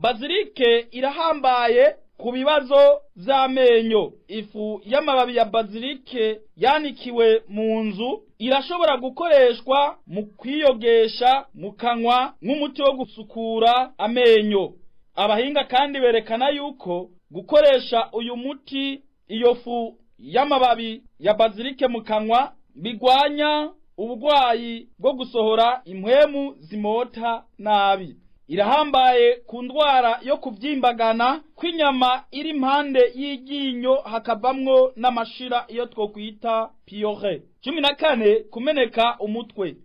bazilike irahambaye ku bibazo vy'amenyo ifu y'amababi ya bazilike yanikiwe mu nzu irashobora gukoreshwa mu kwiyogesha mu kanwa nk'umuti wo gusukura amenyo abahinga kandi berekana yuko gukoresha uyu muti iyo fu y'amababi ya bazilike mu kanwa bigwanya uburwayi bwo gusohora impwemu zimota nabi irahambaye ku ndwara yo kubyimbagana kw'inyama iri impande y'iryinyo hakavamwo n'amashira iyo twokwita piyore cumi na kane kumeneka umutwe